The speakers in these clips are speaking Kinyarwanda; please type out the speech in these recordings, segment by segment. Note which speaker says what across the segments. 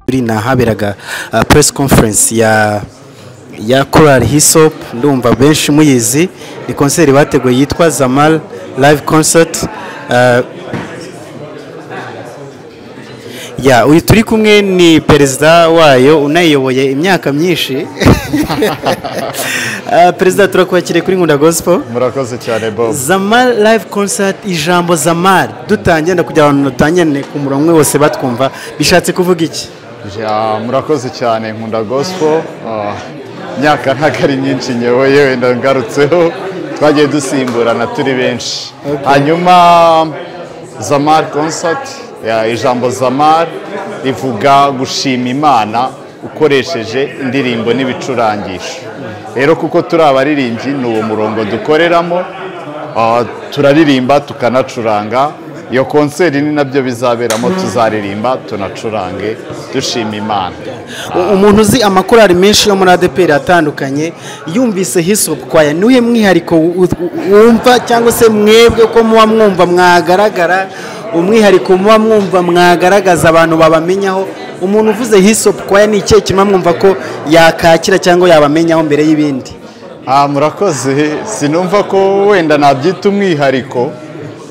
Speaker 1: by'ukuri ni ahaberaga press conference ya ya korali hisop ndumva benshi muyizi ni konseri bateguye yitwa zamal live concert ya uyu turi kumwe ni perezida wayo unayiyoboye imyaka myinshi Ah, perezida turakwakiriye kuri nkunda gospel
Speaker 2: murakoze cyane bob
Speaker 1: zamal live concert ijambo zamal dutangiye ndakugira abantu dutangirane ku murongo umwe bose batwumva bishatse kuvuga iki
Speaker 2: Ya, murakoze cyane nkunda gospel Ah, imyaka ntabwo ari myinshi nyewe yenda ngarutseho twagiye dusimburana turi benshi hanyuma zamar concert ya, ijambo zamar rivuga gushima imana ukoresheje indirimbo n'ibicurangisho rero kuko turi abaririmbyi ni uwo murongo dukoreramo Ah, turaririmba tukanacuranga iyo konseri ni nabyo bizaberamo tuzaririmba tunacurange dushima imana
Speaker 1: U- umuntu uzi amakorali menshi yo muri adepr atandukanye yumvise hisop kwaya niwe mwihariko wu- wu- wumva cyangwa se mwebwe ko muba mwumva mwagaragara umwihariko muba mwumva mwagaragaza abantu babamenyaho umuntu uvuze hisop kwaya ni ikihe kirimo mwumva ko yakakira cyangwa yabamenyaho mbere y'ibindi
Speaker 2: Ah, murakoze sinumva ko wenda nabyita umwihariko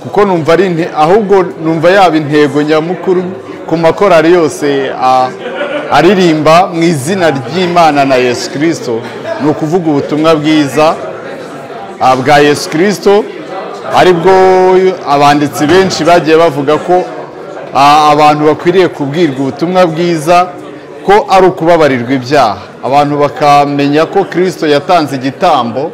Speaker 2: kuko numva ari inte- ahubwo numva yaba intego nyamukuru ku makorari yose ah, aririmba mu izina ry'imana na yesu kirisito ni ukuvuga ubutumwa bwiza ah, bwa yesu kirisito aribwo abanditsi benshi bagiye bavuga ko ah, abantu bakwiriye kubwirwa ubutumwa bwiza ko ari ukubabarirwa ibyaha abantu bakamenya ko kirisito yatanze igitambo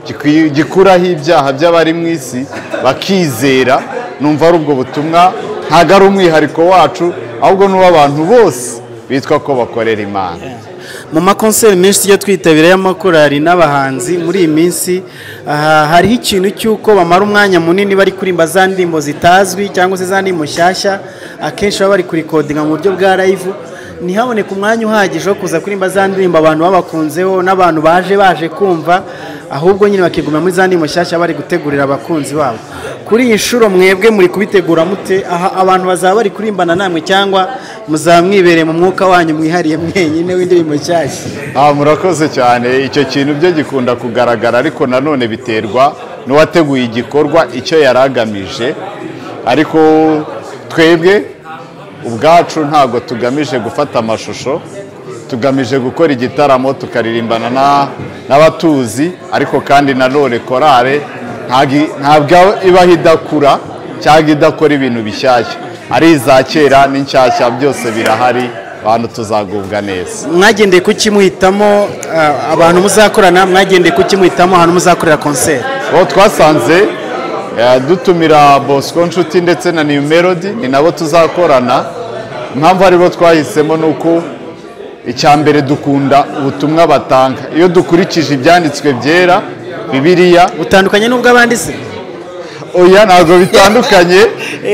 Speaker 2: gikwi- gikuraho ibyaha by'abari mu isi bakizera numva ari ubwo butumwa ntabwo ari umwihariko wacu ahubwo ni uw'abantu bose bitwa ko bakorera imana
Speaker 1: mu makonseri menshi tujya twitabira y'amakorari n'abahanzi muri iyi minsi aha, hariho ikintu cy'uko bamara umwanya munini bari kuririmba za ndirimbo zitazwi cyangwa se za ndirimbo nshyashya akenshi baba bari kurikodinga mu buryo bwa live ntihaboneke umwanya uhagije wo kuza kuririmba za ndirimbo abantu babakunzeho n'abantu baje baje kumva ahubwo nyine bakigumira muri za ndirimbo nshyashya bari gutegurira abakunzi babo kuri iyi nshuro mwebwe muri kubitegura mute aha abantu bazaba bari kurimbana namwe cyangwa muzaba mwibereye mu mwuka wanyu mwihariye mwenyine w'indirimbo nshyashya
Speaker 2: Ah, murakoze cyane icyo kintu byo gikunda kugaragara ariko nanone biterwa n'uwateguye igikorwa icyo yari agamije ariko twebwe ubwacu ntabwo tugamije gufata amashusho tugamije gukora igitaramo tukaririmbana na- n'abatuzi ariko kandi nanone korale ntabwo- ntabwo ibaho idakura cyangwa idakora ibintu bishyashya ari iza kera n'inshyashya byose birahari abantu tuzagubwa neza
Speaker 1: mwagendeye ku kimuhitamo ah, abantu muzakorana mwagendeye ku kimuhitamo ahantu muzakorera konseri
Speaker 2: aho twasanze eh, dutumira bosco nshuti ndetse na new melody ni nabo tuzakorana impamvu aribo twahisemo ni uko icya mbere dukunda ubutumwa batanga iyo dukurikije ibyanditswe byera bibiliya
Speaker 1: butandukanye n'ubwo abandi se
Speaker 2: oya ntabwo bitandukanye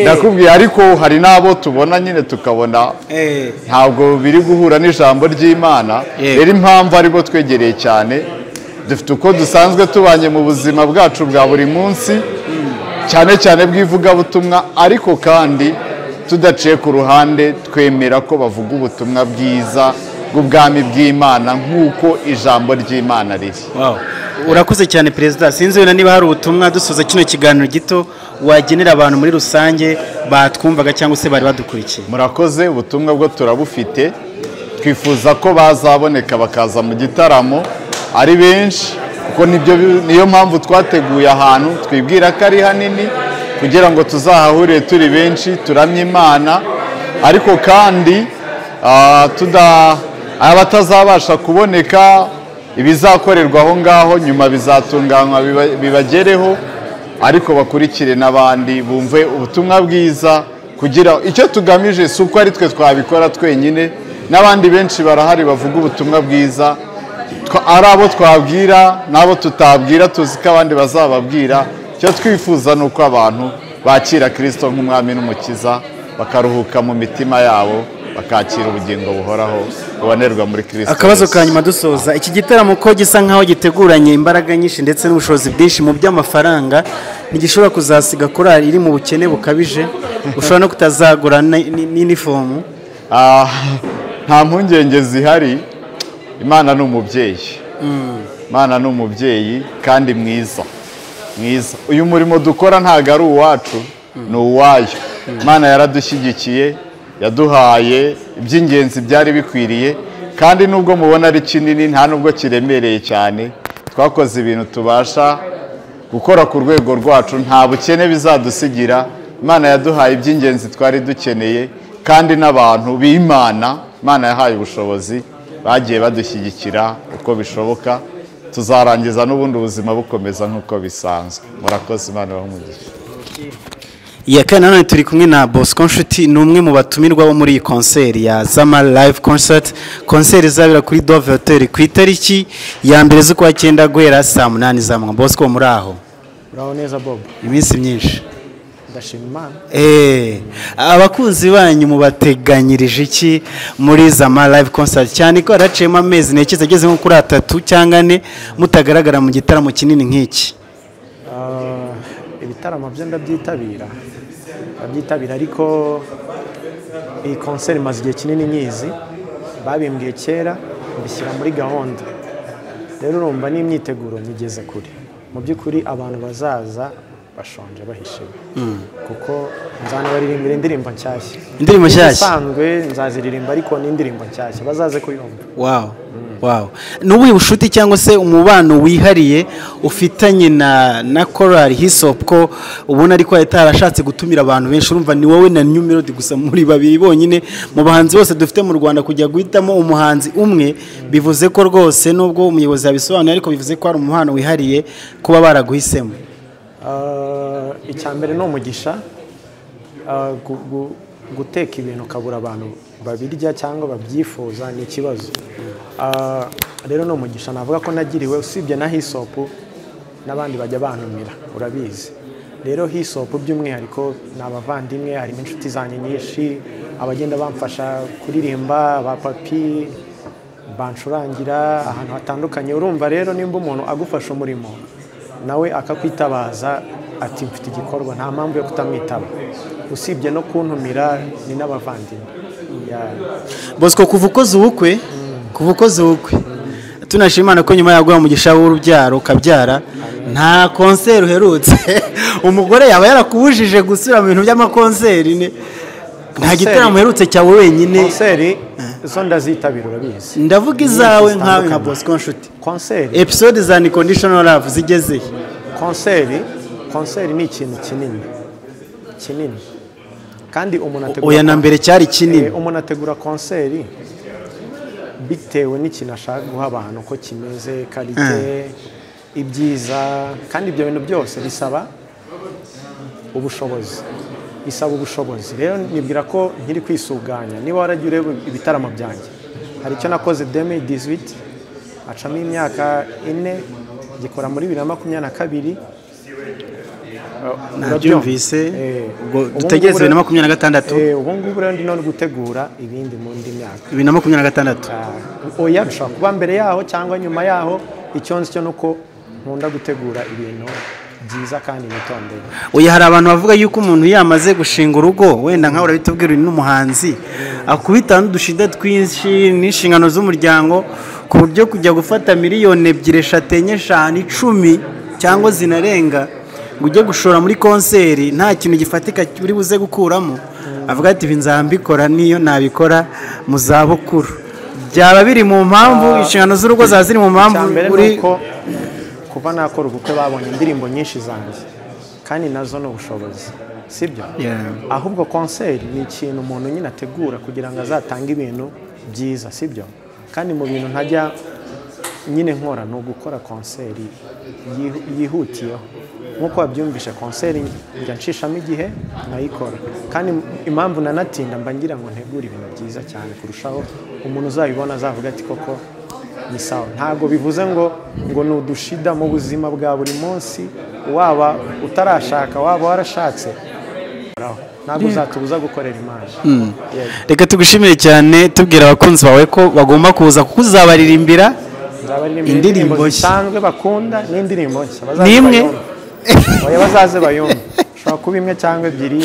Speaker 2: ndakubwiye ariko hari n'abo tubona nyine tukabona
Speaker 1: Eh,
Speaker 2: ntabwo biri guhura n'ijambo ry'imana
Speaker 1: Yego.
Speaker 2: rero impamvu aribo twegereye cyane dufite uko dusanzwe tubanye mu buzima bwacu bwa buri munsi cyane cyane bw'ivugabutumwa ariko kandi tudaciye ku ruhande twemera ko bavuga ubutumwa bwiza bw'ubwami bw'imana nk'uko ijambo ry'imana riri
Speaker 1: wow. urakoze cyane perezida sinzi wenda niba hari ubutumwa dusoza kino kiganiro gito wagenera abantu muri rusange batwumvaga cyangwa se bari badukurikiye
Speaker 2: murakoze ubutumwa bwo turabufite twifuza ko bazaboneka bakaza mu gitaramo ari benshi kuko nibyo bi- niyo mpamvu twateguye ahantu twibwira ko ari hanini kugira ngo tuzahahurire turi benshi turamye imana ariko kandi ah, tuda- abatazabasha kuboneka ibizakorerwa aho ngaho nyuma bizatunganywa biba- bibagereho ariko bakurikire n'abandi bumve ubutumwa bwiza kugira icyo tugamije si uko ari twe twabikora twenyine n'abandi benshi barahari bavuga ubutumwa bwiza Twa- ari abo twabwira n'abo tutabwira tuzi ko abandi bazababwira icyo twifuza ni uko abantu bakira kirisito nk'umwami n'umukiza bakaruhuka mu mitima yabo bakakira ubugingo buhoraho bubonerwa muri kirisito
Speaker 1: akabazo
Speaker 2: Yesu.
Speaker 1: ka nyuma dusoza iki gitaramo ko gisa nk'aho giteguranye imbaraga nyinshi ndetse n'ubushobozi bwinshi mu by'amafaranga ntigishobora kuzasiga korali iri mu bukene bukabije ushobora no kutazagura ni- ni- n'inifomu
Speaker 2: Ah, nta mpungenge zihari imana ni umubyeyi imana ni umubyeyi kandi mwiza mwiza uyu murimo dukora ntabwo ari uwacu ni uwayo imana yaradushyigikiye yaduhaye iby'ingenzi byari bikwiriye kandi nubwo mubona ari kinini nta nubwo kiremereye cyane twakoze ibintu tubasha gukora ku rwego rwacu nta bukene bizadusigira imana yaduhaye iby'ingenzi twari dukeneye kandi n'abantu b'imana imana yahaye ubushobozi bagiye badushyigikira uko bishoboka tuzarangiza n'ubundi ubuzima bukomeza nk'uko bisanzwe murakoze imana umugisha
Speaker 1: iya kane nanone turi kumwe na bosco nshuti ni umwe mu batumirwa bo muri iyi konseri ya zama live concert konseri izabera kuri dove hoteli ku itariki ya mbere z'ukwa cyenda guhera saa munani za manywa bosco muri aho
Speaker 3: uraho neza bob
Speaker 1: iminsi myinshi
Speaker 3: ndashima imana
Speaker 1: Eh, abakunzi banyu mubateganyirije iki muri zama live concert cyane ko haraciyemo amezi ntekereza ageze nko kuri atatu cyangwa ane mutagaragara mu gitaramo kinini nk'iki
Speaker 3: Ah, ibitaramo byo ndabyitabira ndabyitabira ariko iyi konseri imaze igihe kinini nyizi babimbwiye kera mbishyira muri gahunda rero urumva n'imyiteguro nyigeze kure mu by'ukuri abantu bazaza bashonje bahishiwe kuko nzanabaririmbira indirimbo nshyashya
Speaker 1: Indirimbo nshyashya?
Speaker 3: isanzwe nzaziririmba ariko ni indirimbo nshyashya bazaze kuyumva
Speaker 1: wow wow ni ubuhe bucuti cyangwa se umubano wihariye ufitanye na na korali hisopu ko ubona ariko itarashatse gutumira abantu benshi urumva ni wowe na new melody gusa muri babiri bonyine mu bahanzi bose dufite mu rwanda kujya guhitamo umuhanzi umwe bivuze ko rwose nubwo umuyobozi yabisobanuye ariko bivuze ko hari umubano wihariye kuba baraguhisemo
Speaker 3: Ah, icya mbere ni umugisha Ah, gu- gu- guteka ibintu ukabura abantu babirya cyangwa babyifuza ni ikibazo Ah, rero ni umugisha navuga ko nagiriwe usibye na hisopu n'abandi bajya bantumira urabizi rero hisopu by'umwihariko ni abavandimwe harimo inshuti zanjye nyinshi abagenda bamfasha kuririmba ba papi bancurangira ahantu hatandukanye urumva rero nimba umuntu agufasha umurimo nawe akakwitabaza ati mfite igikorwa nta mpamvu yo kutamwitaba usibye no kuntumira ni n'abavandimwe Ya.
Speaker 1: bosco kuva ukoze ubukwe kuva ukoze ubukwe tunashima imana ko nyuma yaguha umugisha w'urubyaro ukabyara nta konseri uherutse umugore yaba yarakubujije gusubira mu bintu by'amakonseri ne nta gitaramo uherutse cyawe wenyine
Speaker 3: konseri zo ndazitabira urabizi
Speaker 1: ndavuga izawe nkawe nka bosco nshuti
Speaker 3: konseri
Speaker 1: episode za unconditional love zigeze he?
Speaker 3: konseri konseri ni ikintu kinini kinini kandi umuntu ategura
Speaker 1: oya na mbere cyari
Speaker 3: Eh,
Speaker 1: kinini
Speaker 3: umuntu ategura konseri bitewe n'ikintu ashaka guha abantu uko kimeze karite ibyiza kandi ibyo bintu byose bisaba ubushobozi bisaba ubushobozi rero nibwira ko nkiri kwisuganya niba waragiye ureba ibitaramo byanjye hari icyo nakoze demi dizwiti acamo imyaka ine gikora muri bibiri na makumyabiri na kabiri
Speaker 1: nabyumvise
Speaker 3: Eh,
Speaker 1: ubwo
Speaker 3: ubu
Speaker 1: dutegereze
Speaker 3: ngubu
Speaker 1: bibiri
Speaker 3: rero-
Speaker 1: na makumyabiri na gatandatu
Speaker 3: Eh, ubu ngubu rero ndimo no gutegura ibindi mu ndi myaka
Speaker 1: bibiri na makumyabiri na gatandatu
Speaker 3: Ah, oya bishobora kuba mbere yaho cyangwa nyuma yaho icyo nzi cyo ni uko nkunda gutegura ibintu byiza kandi nitondeye
Speaker 1: Oya hari abantu bavuga yuko umuntu iyo yamaze gushinga urugo wenda nkawe urabitubwira uri n'umuhanzi akubita n'udushinda twinshi n'inshingano z'umuryango ku buryo kujya gufata miliyoni ebyiri eshatu enye eshanu icumi cyangwa zinarenga ngo ujye gushora muri konseri nta kintu gifatika uri buze gukuramo avuga ati ibi nzambikora niyo nabikora mu zabukuru byaba biri mu mpamvu inshingano z'urugo zaba ziri mu mpamvu
Speaker 3: icya mbere
Speaker 1: uri
Speaker 3: ni uko kuva nakora ubukwe babonye indirimbo nyinshi zanjye kandi nazo ni ubushobozi sibyo
Speaker 1: Yeah.
Speaker 3: ahubwo konseri ni ikintu umuntu nyine ategura kugira ngo azatange ibintu byiza sibyo kandi mu bintu ntajya nyine nkora ni ugukora konseri yihu- yihutiyeho nk'uko wabyumvishe konseri njya nshishamo igihe nkayikora kandi impamvu nanatinda mba ngira ngo ntegure ibintu byiza cyane kurushaho umuntu uzabibona azavuga ati koko ni sawa ntabwo bivuze ngo ngo ni udushida mu buzima bwa buri munsi waba utarashaka waba warashatse Horaho. ntabwo uzatubuza gukorera imana Yego.
Speaker 1: reka tugushimire cyane tubwira abakunzi bawe ko bagomba kuza kuko uzabaririmbira
Speaker 3: Nzabaririmbira
Speaker 1: Indirimbo
Speaker 3: indirimbo
Speaker 1: nshya.
Speaker 3: zisanzwe bakunda n'indirimbo nshya bazaze
Speaker 1: N'imwe?
Speaker 3: bayumve. Oya, bazaze bayumve ushobora kuba imwe cyangwa ebyiri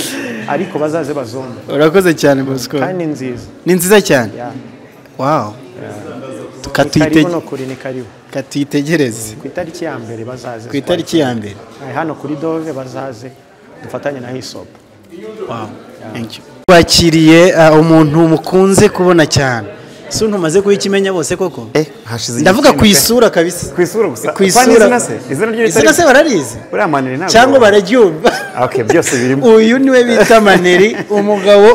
Speaker 3: ariko bazaze bazumve
Speaker 1: urakoze cyane bosco
Speaker 3: kandi ni nziza
Speaker 1: ni nziza cyane
Speaker 3: Ya.
Speaker 1: wawu
Speaker 3: ni karibu
Speaker 1: tukatwite-
Speaker 3: no kuri ni karibu
Speaker 1: tukatwitegereze
Speaker 3: ku itariki ya mbere bazaze
Speaker 1: ku itariki ya mbere
Speaker 3: Aha, hano kuri dove bazaze dufatanye na hisopu
Speaker 1: wakiriye uh, umuntu mukunze kubona cyane si ntumaze kuba ikimenya bose koko
Speaker 4: Eh, hashize igihe
Speaker 1: ndavuga ku
Speaker 4: kinini pe.
Speaker 1: isura kabisa
Speaker 4: ku isura gusa
Speaker 1: ku
Speaker 4: Kwa
Speaker 1: isura
Speaker 4: n'izina se izina ry'uyu
Speaker 1: izina se bararizi
Speaker 4: uriya maneri ntabwo
Speaker 1: cyangwa bararyumva
Speaker 4: okay byose birimo
Speaker 1: uyu niwe bita maneri umugabo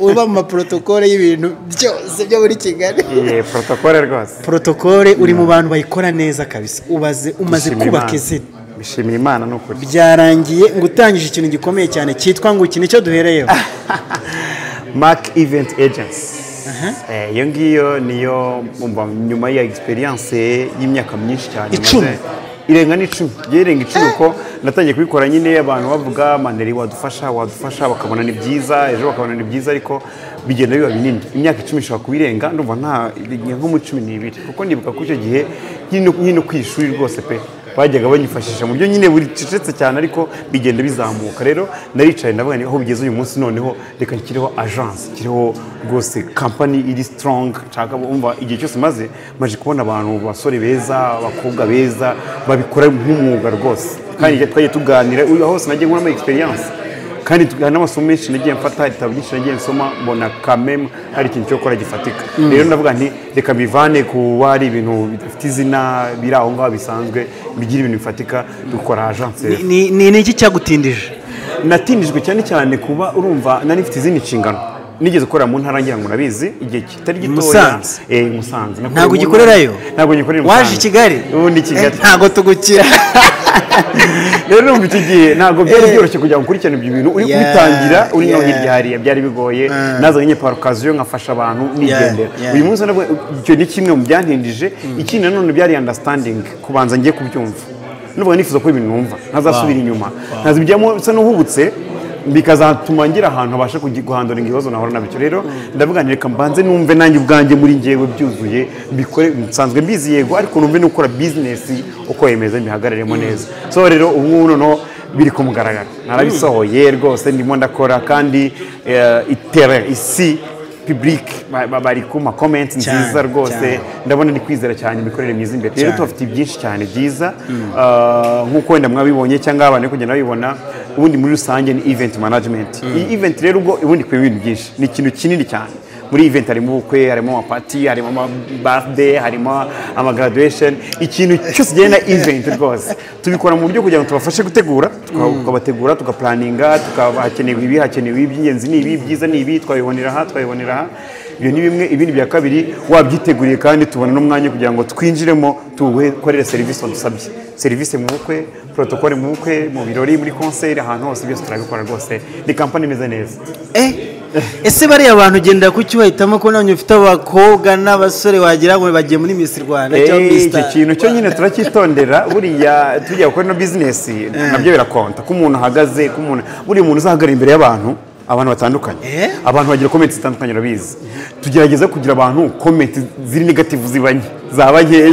Speaker 1: uba mu maprotokole y'ibintu byose byo muri kigali
Speaker 4: iyi protokole rwose
Speaker 1: protokole uri mu bantu bayikora neza kabisa ubaze umaze
Speaker 4: Bishimira
Speaker 1: kubaka
Speaker 4: Imana.
Speaker 1: izina
Speaker 4: bishimira imana ni ukuri
Speaker 1: byarangiye ngo utangije ikintu gikomeye cyane cyitwa ngo iki nicyo duhereyeho
Speaker 4: Mark Event Agency. Eh, iyo ngiyo niyo mba nyuma ya experience y'imyaka myinshi cyane
Speaker 1: Icumi.
Speaker 4: maze- irenga n'icumi igiye irenga icumi kuko natangiye kubikora nyine abantu bavuga maneri wadufasha wadufasha bakabona ni byiza ejo bakabona ni byiza ariko bigenda biba binini imyaka icumi ishobora kuba irenga ndumva nta nko mu cumi n'ibiri kuko ndibuka ko icyo gihe nyine nyine ku ishuri rwose pe bajyaga banyifashisha mu buryo nyine buricecetse cyane ariko bigenda bizamuka rero naricaye ndavuga ni aho bigeze uyu munsi noneho reka nshyireho agence nshyireho rwose kampani iri strong nshaka umva igihe cyose maze maje kubona abantu basore beza abakobwa beza babikora nk'umwuga rwose kandi twagiye tuganira uyu hose nagiye nkuramo experience kandi tu- hari n'amasomo menshi nagiye mfata ibitabo byinshi nagiye nsoma mbona kamemu hari ikintu cyo gukora gifatika rero ndavuga nti reka mbivane kuba ari ibintu bidafite izina biri aho ngaho bisanzwe bigira ibintu bifatika dukora agence rero
Speaker 1: Ni- ni ni iki cyagutindije
Speaker 4: natindijwe cyane cyane kuba urumva nari mfite izindi nshingano nigeze gukorera mu ntara ngira ngo nabizi igihe kitari gitoya
Speaker 1: Musanze.
Speaker 4: eh musanze Nakoreye
Speaker 1: ntabwo
Speaker 4: mu-
Speaker 1: ugikorerayo
Speaker 4: ntabwo ngikorera i
Speaker 1: waje i
Speaker 4: Musanze.
Speaker 1: kigali
Speaker 4: ubu ndi i kigali
Speaker 1: Eh, ntabwo tugukira
Speaker 4: rero numva icyo gihe ntabwo byari byoroshye kugira ngo ukurikirane ibyo bintu uri
Speaker 1: Yeah,
Speaker 4: kubitangira uri no
Speaker 1: yeah.
Speaker 4: hirya hariya byari bigoye nazanye nyine parukaziyo nkafasha abantu nigendera
Speaker 1: yeah.
Speaker 4: uyu munsi nabwo icyo ni kimwe mu byantindije ikindi nanone byari understanding kubanza ngiye kubyumva nuvuga nifuza ko ibintu numva ntazasubira inyuma ntazibijyamo bisa n'uhubutse bikazatuma ngira ahantu habasha kugi- guhandura ibibazo nahora nabyo rero ndavuga nti reka mbanze numve nanjye ubwanjye muri ngewe byuzuye mbikore nsanzwe mbizi yego ariko numve n'ukora bizinesi uko yemeza mbihagararemo neza so rero ubu ngubu noneho biri ku mugaragaro narabisohoye rwose ndimo ndakora kandi eh, itera isi public ba- ba- bari ku ma comments
Speaker 1: Cyane,
Speaker 4: nziza rwose
Speaker 1: cyane.
Speaker 4: ndabona ndi kwizera cyane imikorere myiza imbere rero
Speaker 1: Cyane.
Speaker 4: tubafite byinshi cyane byiza Ah, nk'uko wenda mwabibonye cyangwa abantu bari kugenda babibona ubundi muri rusange ni event management iyi event rero ubwo ubundi ikubiyemo ibintu byinshi ni ikintu kinini cyane muri event harimo ubukwe harimo amapati harimo amabirthday harimo amagraduation ikintu cyose kijyanye na event rwose tubikora mu buryo kugira ngo tubafashe gutegura tuka- tukabategura tugaplaninga tukaba hakenewe ibi hakenewe ibi by'ingenzi ni ibi byiza ni ibi twabibonera aha twabibonera aha ibyo ni bimwe ibindi bya kabiri wabyiteguriye kandi tubona n'umwanya kugira ngo twinjiremo tuwukorere serivisi wadusabye serivisi mu bukwe porotokole mu bukwe mu birori muri konseri ahantu hose byose turabikora rwose ni kampani imeze neza
Speaker 1: Eh, ese bariya bantu gendera ku cyo bahitamo ko nanjye ufite abakobwa n'abasore wagira ngo bagiye muri Miss Rwanda cyangwa
Speaker 4: Eh,
Speaker 1: Miss
Speaker 4: icyo
Speaker 1: Star?
Speaker 4: kintu cyo nyine turacyitondera buriya tujya gukora ino bizinesi nabyo birakonta ko umuntu ahagaze ko umuntu buriya umuntu uzahagarara imbere y'abantu abantu batandukanye
Speaker 1: Eh?
Speaker 4: abantu bagira komenti zitandukanye urabizi tugerageza kugira abantu komenti ziri negativu ziba nke zaba nkeya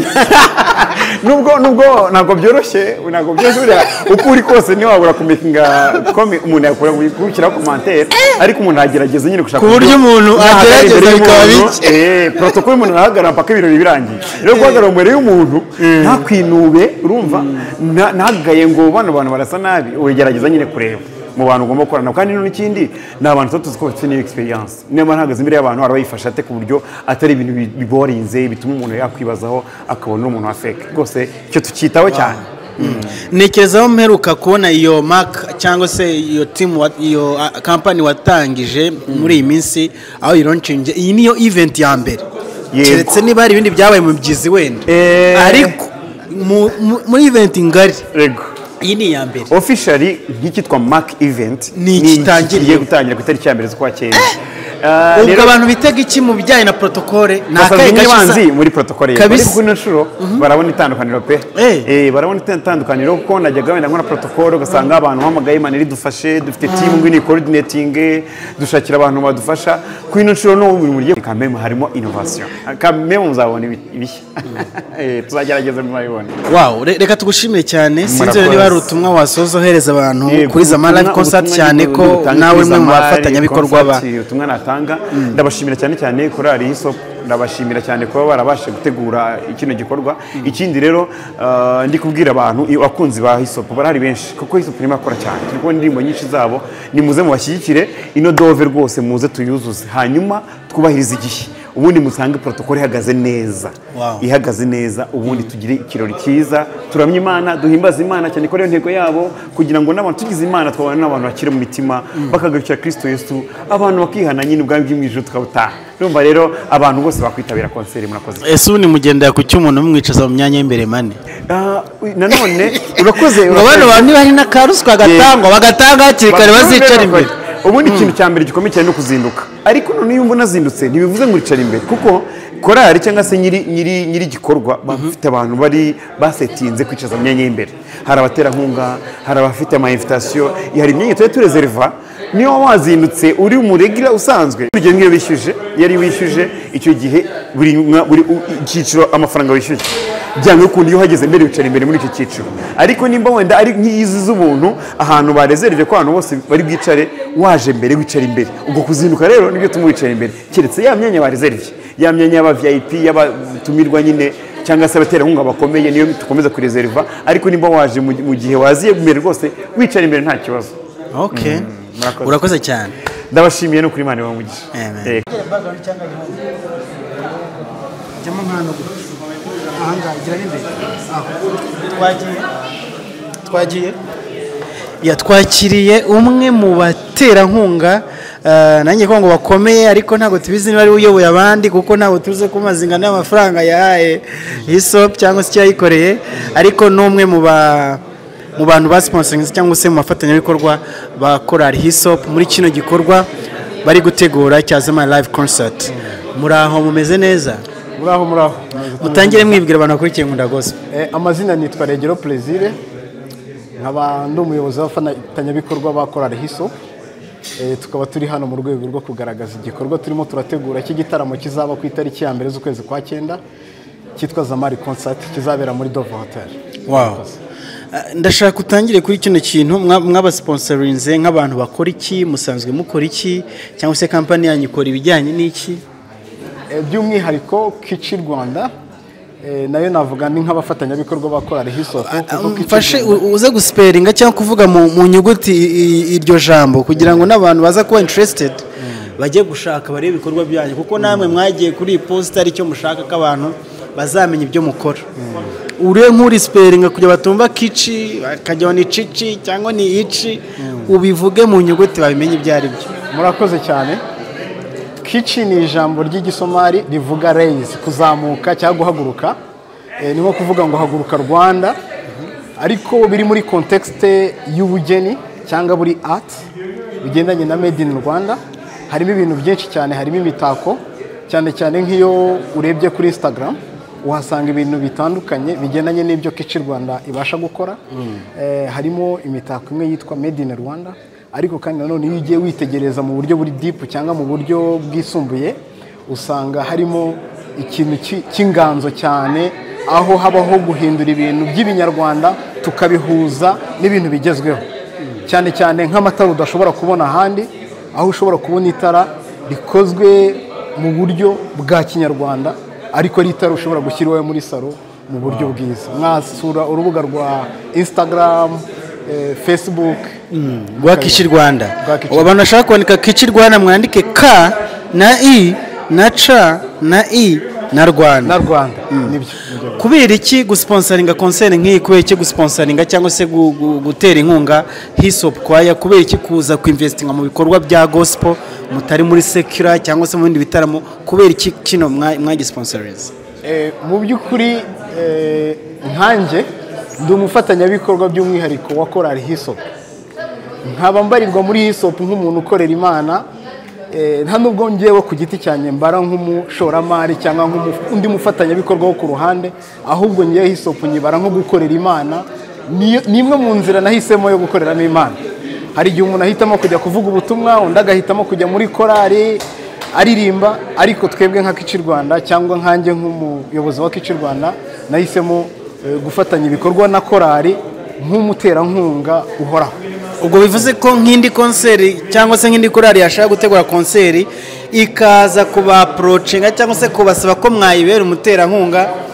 Speaker 4: nubwo nubwo ntabwo byoroshye ntabwo byoroshye buriya uko uri kose ntiwabura kumekinga komi umuntu yakora gushyiraho komantere ariko umuntu agerageza nyine gushaka
Speaker 1: Ku buryo umuntu
Speaker 4: yahagarara imbere
Speaker 1: agerageza bikaba
Speaker 4: y'umuntu,
Speaker 1: bike.
Speaker 4: Eh, protokole umuntu arahagarara mpaka ibirori birangiye rero guhagarara imbere y'umuntu ntakwinube urumva nta- ntagaye ngo bano bantu barasa nabi ugerageza nyine kureba mu bantu ugomba gukorana nabo. kandi none ikindi ni abantu tuba tuzi ko bafite n'iyo egisperiyanse niba ntahagaze imbere y'abantu araba ate ku buryo atari ibintu bi- biborinze bituma umuntu yakwibazaho akabona uri umuntu wa feke rwose icyo tucyitaho cyane
Speaker 1: ntekereza aho mperuka kubona iyo mark cyangwa se iyo team wa- iyo ah, company watangije muri iyi minsi aho ironcinge iyi niyo event ya mbere
Speaker 4: Yego.
Speaker 1: keretse niba hari ibindi byabaye mu byizi wenda
Speaker 4: Eh.
Speaker 1: ariko mu- mu- muri event ngari
Speaker 4: rego
Speaker 1: iyi ni iya mbere
Speaker 4: officially nk'icyitwa mark event
Speaker 1: Ni
Speaker 4: iki
Speaker 1: gitangiye.
Speaker 4: kigiye gutangira ku itariki ya mbere z'ukwa cyenda
Speaker 1: ubwo abantu bitega iki mu bijyanye na protokole ni akahe
Speaker 4: basabye
Speaker 1: gace
Speaker 4: banzi
Speaker 1: usa-
Speaker 4: muri protokole ye
Speaker 1: Kabisa.
Speaker 4: ariko kuri ino nshuro barabona itandukaniro pe
Speaker 1: Eh.
Speaker 4: Eh, barabona itandukaniro kuko najyaga wenda nkora protokole ugasanga abantu hamagaye maneri dufashe dufite timu ngwini coordinating dushakira abantu badufasha kuri ino nshuro no mu buryo kamemu harimo innovation kamemu muzabona ibi- ibishya Eh, tuzagerageza muzabibona
Speaker 1: Wow, re- reka tugushimire cyane sinzi
Speaker 4: Murakoze.
Speaker 1: niba hari ubutumwa wasoza ohereza abantu
Speaker 4: Yego,
Speaker 1: kuri Zama Live
Speaker 4: ubutumwa-
Speaker 1: Concert
Speaker 4: ubutumwa
Speaker 1: cyane
Speaker 4: ni
Speaker 1: ko
Speaker 4: ubutumwa
Speaker 1: nawe umwe mu
Speaker 4: Zama Live
Speaker 1: bafatanyabikorwa ba
Speaker 4: Concert, ubutumwa batanga ndabashimira cyane cyane korari y'isoko ndabashimira cyane kuba barabasha gutegura kino gikorwa ikindi rero ah, ndi kubwira abantu iyo abakunzi ba hisopu barahari benshi kuko hisopu irimo akora cyane turi kubona indirimbo nyinshi zabo nimuze mubashyigikire ino dove rwose muze tuyuzuze hanyuma twubahirize igihe ubundi musange protokole ihagaze neza
Speaker 1: Wow.
Speaker 4: ihagaze neza ubundi tugire ikirori cyiza turamye imana duhimbaze imana cyane ko ariyo ntego yabo kugira ngo n'abantu tugize imana twabana n'abantu bakiri mu mitima bakagarukira kristo yesu abantu bakihana nyine ubwami bw'imwijuru tukabutaha urumva rero abantu bose bakwitabira konseri murakoze
Speaker 1: ese ubu nimugendera ku cy'umuntu mumwicaza mu myanya y'imbere mane
Speaker 4: Ah, uy- nanone urakoze
Speaker 1: ngo bano
Speaker 4: urakoze.
Speaker 1: bantu bari n'akaruswa gatangwa bagatanga hakiri kare bazicara imbere
Speaker 4: ubundi ikintu cya mbere gikomeye cyane ni ukuzinduka ariko none iyo mbona azindutse ntibivuze ngo uricara imbere kuko korari cyangwa se nyiri nyiri nyiri igikorwa bafite abantu bari basetinze kwicaza mu myanya y'imbere hari abaterankunga hari abafite ama invitation hari imyanya tuba turezeriva niba wazindutse uri umuregira usanzwe urugero nk'iyo bishyuje iyo ari wishyuje icyo gihe buri mwa- buri u- icyiciro amafaranga wishyuje byanga ukuntu iyo uhageze mbere wicara imbere muri icyo cyiciro ariko nimba wenda ari nk'izi z'ubuntu ahantu barezerije ko abantu bose bari bwicare waje mbere wicara imbere ubwo kuzinduka rero nibyo tuma wicara imbere keretse ya myanya barezerije ya myanya y'aba vip y'abatumirwa nyine cyangwa se abaterankunga bakomeye niyo dukomeza kurezeriva ariko nimba waje mu mu gihe waziye imbere rwose wicara imbere nta kibazo
Speaker 1: okay
Speaker 4: murakoze.
Speaker 1: urakoze cyane
Speaker 4: ndabashimiye no kuri imana ibamugisha
Speaker 1: Amen.
Speaker 4: Eh,
Speaker 1: jyamo nk'ahantu ahangaha gira n'imbere twagiye twagiye yatwakiriye umwe mu baterankunga eh, nanjye ko ngo bakomeye ariko ntabwo tubizi niba ari we uyoboye abandi kuko ntabwo tuzi ko mazingana y'amafaranga yahaye hisop cyangwa se icyo yayikoreye ariko ni umwe mu ba mu bantu ba sponsoringi cyangwa se mu bafatanyabikorwa ba korali hisop muri kino gikorwa bari gutegura cyazima live concert muri aho mumeze neza
Speaker 5: muraho muraho
Speaker 1: mutangire mwibwira abantu bakurikiye nkunda gospel
Speaker 5: Eh, amazina nitwa regero plaisir nkaba ndi umuyobozi w'abafatanyabikorwa ba korari hiso Eh, tukaba turi hano mu rwego rwo kugaragaza igikorwa turimo turategura cy'igitaramo kizaba ku itariki ya mbere z'ukwezi kwa cyenda cyitwa zamari concert kizabera muri dovo hotel
Speaker 1: wow Ah, ndashaka utangire kuri kino kintu mwa- mwabasponsorinze nk'abantu bakora iki musanzwe mukora iki cyangwa se kampani yanyu ikora ibijyanye n'iki
Speaker 5: Eh, by'umwihariko kici rwanda eh, nayo navuga ni nk'abafatanyabikorwa ba korari hiso kuko Kici
Speaker 1: mfashe u- uze gusiperinga cyangwa kuvuga mu mu nyuguti i- i- iryo jambo kugira ngo n'abantu baza kuba interested bajye gushaka barebe ibikorwa byanyu kuko namwe mwagiye kuri iyi posita aricyo mushaka ko abantu bazamenya ibyo mukora uriye nk'urisiperinga kugira batumva kici bakajya ni cici cyangwa ni ici ubivuge mu nyuguti babimenye ibyo ari byo
Speaker 5: murakoze cyane kici ni ijambo ry'igisomari rivuga reyizi kuzamuka cyangwa guhaguruka Eh, ni nko kuvuga ngo haguruka rwanda ariko biri muri kontekisite y'ubugeni cyangwa buri ati bigendanye na made in rwanda harimo ibintu byinshi cyane harimo imitako cyane cyane nk'iyo urebye kuri instagram uhasanga ibintu bitandukanye bigendanye n'ibyo kici rwanda ibasha gukora Eh, harimo imitako imwe yitwa made in rwanda ariko kandi nanone iyo ugiye witegereza mu buryo buri dipu cyangwa mu buryo bwisumbuye usanga harimo ikintu ki- cy'inganzo cyane aho habaho guhindura ibintu by'ibinyarwanda tukabihuza n'ibintu bigezweho cyane cyane nk'amatara udashobora kubona ahandi aho ushobora kubona itara rikozwe mu buryo bwa kinyarwanda ariko ari itara ushobora gushyira iwawe muri salo mu buryo bwiza mwasura urubuga rwa instagram eh, facebook
Speaker 1: rwa kici rwanda
Speaker 5: Rwa Kici.
Speaker 1: ubu abantu bashaka kwandika kici rwanda mwandike ka na i na ca na i na rwanda
Speaker 5: na rwanda nibyo nibyo.
Speaker 1: kubera iki gusponsoringa konseri nk'iyi kubera iki gusponsoringa cyangwa se gu- gu- gutera inkunga hisopu kwaya kubera iki kuza kuinvestinga mu bikorwa bya gospel mutari muri sekira cyangwa se mu bindi bitaramo kubera iki kino mwa- mwagisponsorinze
Speaker 5: Eh, mu by'ukuri eh, nkanjye ndi umufatanyabikorwa by'umwihariko wa korari hisopu nkaba mbarirwa muri hisopu nk'umuntu ukorera imana eh, nta nubwo ngewe ku giti cyanjye mbara nk'umushoramari cyangwa nk'undi mufatanyabikorwa wo ku ruhande ahubwo ngewe hisopu nyibara nko gukorera imana Niyo- ni imwe mu nzira nahisemo yo gukoreramo imana hari igihe umuntu ahitamo kujya kuvuga ubutumwa undi agahitamo kujya muri korari aririmba ariko twebwe nka kici rwanda cyangwa nkanjye nk'umuyobozi wa kici rwanda nahisemo eh, gufatanya ibikorwa na korari nk'umuterankunga uhoraho
Speaker 1: ubwo bivuze ko nk'indi konseri cyangwa se nk'indi korari yashaka gutegura konseri ikaza kubaporocinga cyangwa se kubasaba ko mwayibera umuterankunga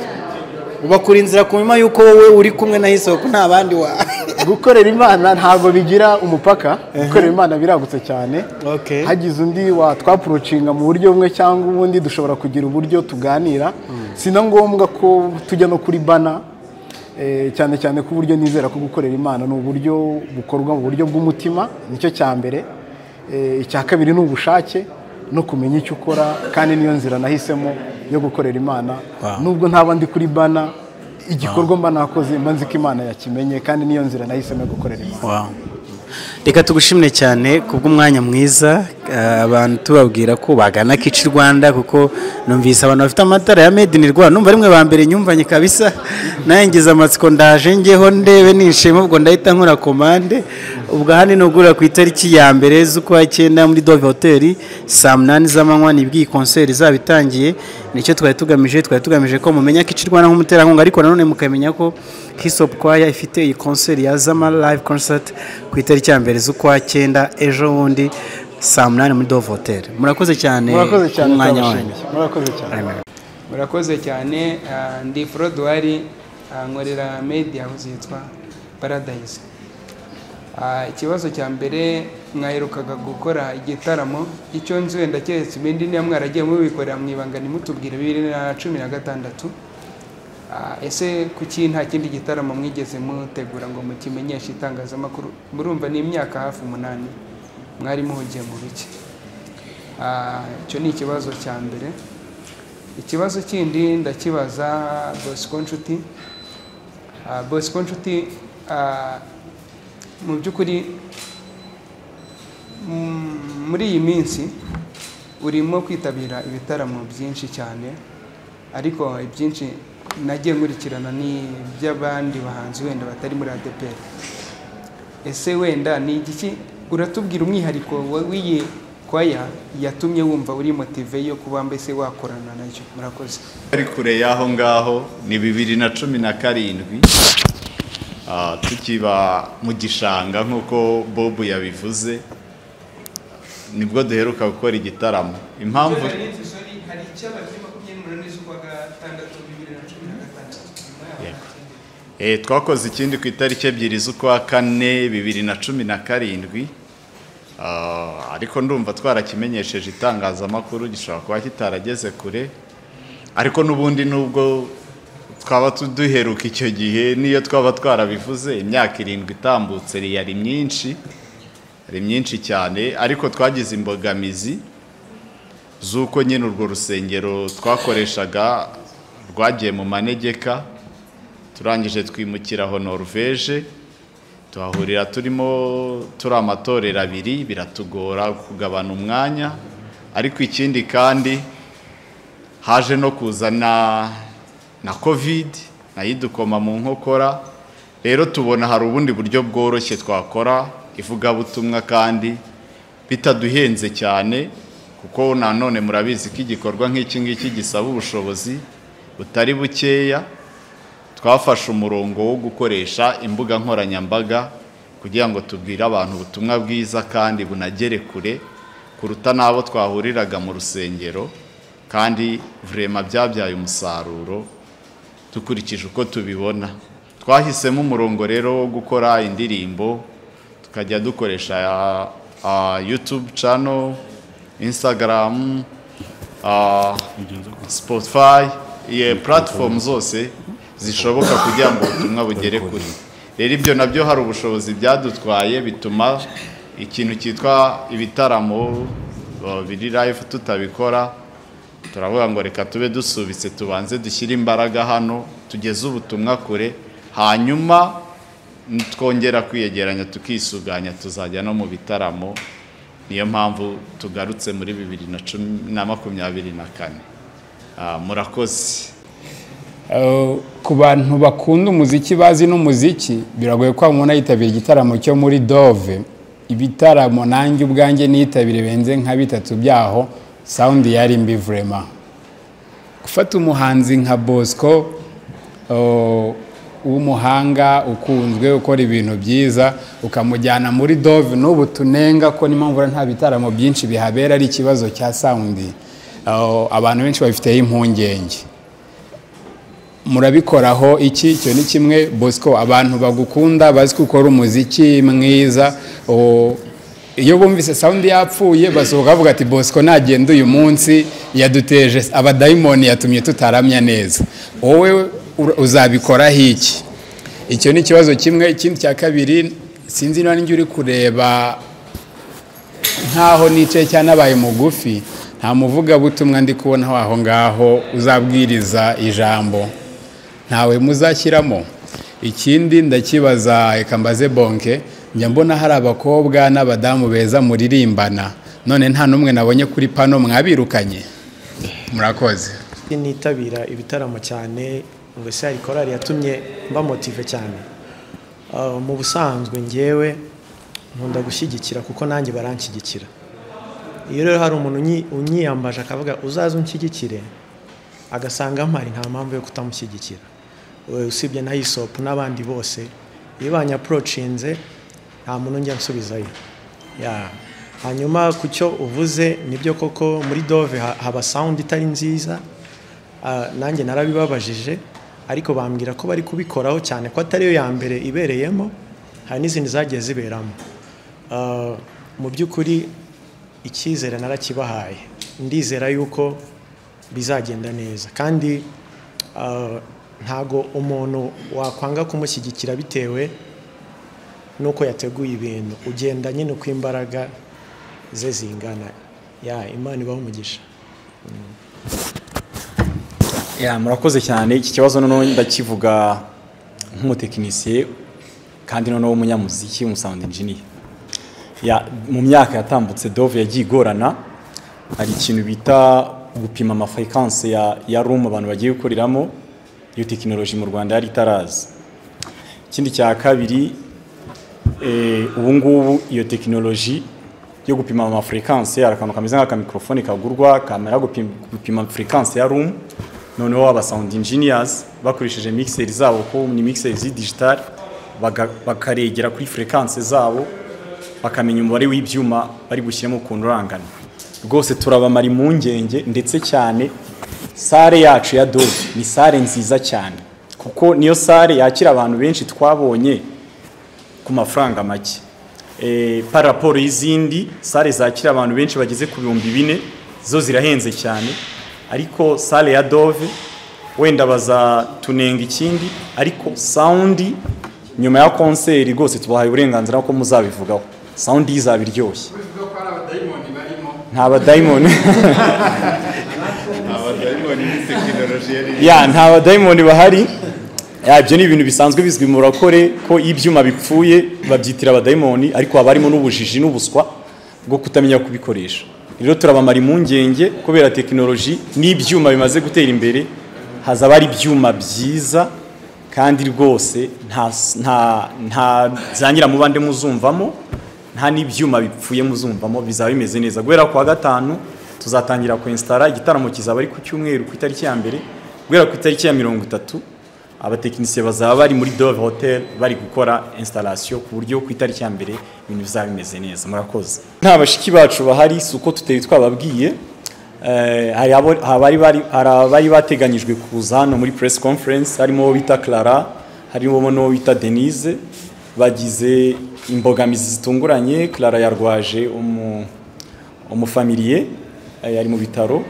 Speaker 1: ubakura inzira ku nyuma y'uko wowe uri kumwe na isoko nta bandi wa
Speaker 5: gukorera imana ntabwo bigira umupaka gukorera imana biragutse cyane
Speaker 1: Okay.
Speaker 5: hagize undi watwapurocinga mu buryo bumwe cyangwa ubundi dushobora kugira uburyo tuganira si na ngombwa ko tujya no kuri bana eh, cyane cyane ko uburyo nizera ko gukorera imana ni uburyo bukorwa mu buryo bw'umutima nicyo cya mbere Eh, icya kabiri ni ubushake no kumenya icyo ukora kandi niyo nzira nahisemo yo gukorera imana nubwo ntaba ndi kuri bana igikorwa mba nakoze mba nzi ko imana yakimenye kandi niyo nzira nahisemo yo gukorera imana
Speaker 1: reka tugushimire cyane kubw'umwanya mwiza eh, abantu tubabwira ko bagana kici rwanda kuko numvise abantu bafite amatara ya made in rwanda numva rimwe ba mbere nyumvanye kabisa nangize amatsiko ndaje ngeho ndebe nishima ubwo ndahita nkora komande ubwo aha ni nugura ku itariki ya mbere z'ukwa cyenda muri dove hoteli saa munani z'amanywa nibwo iyi konseri izaba itangiye nicyo twari tugamije twari tugamije ko mumenya kici rwanda nk'umuterankunga ariko nanone mukamenya ko hisopu kwaya ifite iyi konseri ya zama live concert ku itariki ya mbere z'ukwa cyenda ejo bundi saa munani muri dove hoteli murakoze cyane
Speaker 5: murakoze cyane
Speaker 1: umwanya wanyu
Speaker 5: turabashimiye. murakoze cyane
Speaker 6: murakoze cyane ah, ndi forodwari nkorera media house yitwa paradise Ah, ikibazo cya mbere mwaherukaga gukora igitaramo icyo nzi wenda keretse ibindi niba mwaragiye mubikorera mwibanga nimutubwire bibiri na cumi na gatandatu Ah, ese kuki nta kindi gitaramo mwigeze mutegura ngo mukimenyeshe itangazamakuru murumva ni imyaka hafi umunani mwari muhugiye mu biki Ah, icyo ni ikibazo cya mbere ikibazo kindi ndakibaza bosco nshuti Ah, bosco nshuti ah, mu by'ukuri mm, muri iyi minsi urimo kwitabira ibitaramo byinshi cyane ariko ibyinshi nagiye nkurikirana ni iby'abandi bahanzi wenda batari muri adeperi ese wenda ni igiki uratubwira umwihariko wa- w'iyi kwaya yatumye wumva uri motive yo kuba mbese wakorana nacyo murakoze
Speaker 2: ari kure y'aho ngaho ni bibiri na cumi na karindwi Ah, tukiba mu gishanga nk'uko bobu yabivuze nibwo duheruka gukora igitaramo impamvu
Speaker 6: hari icy'ababyeyi makumyabiri n'umunani z'ukwa gatandatu bibiri na cumi na gatandatu nyuma yaho
Speaker 2: Eh, twakoze ikindi ku itariki ebyiri z'ukwa kane bibiri na cumi na karindwi Ah, ariko ndumva twarakimenyesheje itangazamakuru gishobora kuba kitarageze kure ariko n'ubundi nubwo twaba tu- duheruka icyo gihe n'iyo twaba twarabivuze imyaka irindwi itambutse yari myinshi yari myinshi cyane ariko twagize imbogamizi z'uko nyine urwo rusengero twakoreshaga rwagiye mu manegeka turangije twimukira aho norvege tuhahurira turimo turi amatorero abiri biratugora kugabana umwanya ariko ikindi kandi haje no kuza na na kovide nayo idukoma mu nkokora rero tubona hari ubundi buryo bworoshye twakora ivugabutumwa kandi bitaduhenze cyane kuko nanone murabizi ko igikorwa nk'iki ngiki gisaba ubushobozi butari bukeya twafashe umurongo wo gukoresha imbuga nkoranyambaga kugira ngo tubwire abantu ubutumwa bwiza kandi bunagere kure kuruta n'abo twahuriraga mu rusengero kandi vurema byabyaye umusaruro dukurikije uko tubibona twahisemo umurongo rero wo gukora indirimbo tukajya dukoresha ah, youtube channel instagram ah, spotify iye platform zose zishoboka kugira ngo ubutumwa bugere kure rero ibyo nabyo hari ubushobozi byadutwaye bituma ikintu cyitwa ibitaramo uh, biri live tutabikora turavuga ngo reka tube dusubitse tubanze dushyire imbaraga hano tugeze ubutumwa kure hanyuma twongera kwiyegeranya tukisuganya tuzajya no mu bitaramo niyo mpamvu tugarutse muri bibiri na cumi na makumyabiri na kane Ah, murakoze
Speaker 7: Uh, ku bantu bakunda umuziki bazi n'umuziki biragoye ko wabona yitabira igitaramo cyo muri dove ibitaramo nanjye ubwanjye niyitabire benze nka bitatu byaho sawundi yari mbi vurema gufata umuhanzi nka bosco uh, w'umuhanga ukunzwe ukora ibintu byiza ukamujyana muri dove n'ubu tunenga ko n'impamvu nta bitaramo byinshi bihabera ari ikibazo cya sawundi aho abantu benshi babifiteho impungenge murabikoraho iki icyo ni kimwe bosco abantu bagukunda bazi ko ukora umuziki mwiza o- iyo bumvise sawundi yapfuye basohoka bavuga ati bosco nagenda uyu munsi yaduteje abadayimoni yatumye tutaramya neza wowe ura- uzabikoraho iki icyo ni ikibazo kimwe ikindi cya kabiri sinzi niba ninjye uri kureba nkaho nicaye cyane abaye mugufi nta muvugabutumwa ndi kubonaho aho ngaho uzabwiriza ijambo ntawe muzashyiramo ikindi ndakibaza reka mbaze bonke njya mbona hari abakobwa n'abadamu beza muririmbana none nta n'umwe nabonye kuri pano mwabirukanye murakoze
Speaker 3: Iyo nitabira ibitaramo cyane ngo ese hari korari yatumye mba motive cyane Ah, mu busanzwe ngewe nkunda gushyigikira kuko nanjye baranshyigikira iyo rero hari umuntu unyi- unyiyambaje akavuga uzaze unshyigikire agasanga mpari nta mpamvu yo kutamushyigikira Eh, usibye na hisopu n'abandi bose iyo banyaporocinze nta muntu njya nsubizayo Ya. hanyuma ku cyo uvuze nibyo koko muri dove ha- haba sawundi itari nziza Ah, nanjye narabibabajije ariko bambwira ko bari kubikoraho cyane ko atariyo ya mbere ibereyemo hari n'izindi zagiye ziberamo Ah, mu by'ukuri icyizere narakibahaye ndizera yuko bizagenda neza kandi ah, ntago umuntu wakwanga kumushyigikira bitewe nuko yateguye ibintu ugenda nyine uko imbaraga ze zingana ya imana ibaho umugisha
Speaker 8: ya murakoze cyane iki kibazo noneho ndakivuga nk'umutekinisiye kandi noneho umunyamuziki umusound engineer ya mu myaka yatambutse dove yagiye igorana hari ikintu bita gupima amafrequence ya ya room abantu bagiye gukoreramo iyo tekinoloji mu Rwanda yari itaraza ikindi cya kabiri eh, ubu ngubu iyo tekinoloji yo gupima amafrekanse hari akantu kameze nk'akamikorofone kagurwa kamera gupima, gupima frekanse ya room noneho aba sound engineers bakoresheje mixeri zabo ko ni mixeri zi digital baga- bakaregera kuri frekanse zabo bakamenya umubare w'ibyuma bari gushyiramo ukuntu urangana rwose turabamara impungenge ndetse cyane sare yacu ya dove ni sare nziza cyane kuko niyo sare yakira abantu benshi twabonye ku mafaranga make Eh, par rapport y'izindi sale zakira abantu benshi bageze ku bihumbi bine zo zirahenze cyane ariko sale ya dove wenda bazatunenga ikindi ariko sawundi nyuma ya konseri rwose tubahaye uburenganzira ko muzabivugaho sawundi izaba iryoshye nta badayimoni
Speaker 2: abadayimoni ni tekinoloji yari
Speaker 8: ya nta badayimoni bahari Ya, ibyo ni ibintu bisanzwe bizwi mu rakore ko iyo ibyuma bipfuye babyitira abadayimoni ariko haba harimo n'ubujiji n'ubuswa bwo kutamenya kubikoresha rero turabamara impungenge kubera tekinoloji n'ibyuma bimaze gutera imbere hazaba hari ibyuma byiza kandi rwose nta nta nta zangira mubande muzumvamo nta n'ibyuma bipfuye muzumvamo bizaba bimeze neza guhera ku wa gatanu tuzatangira kwensitara igitaramo kizaba ari ku cyumweru ku itariki ya mbere guhera ku itariki ya mirongo itatu abatekinisiye bazaba bari muri dove hotel bari gukora installation ku buryo ku itariki ya mbere ibintu bizaba bimeze neza murakoze nta bashiki bacu bahari si uko tutari twababwiye Eh, hari abo- habari bari- hari abari bateganyijwe kuza hano muri press conference harimo uwo bita clara harimo n'uwo bita denise bagize imbogamizi zitunguranye clara yarwaje umu umufamiliye eh, ari mu bitaro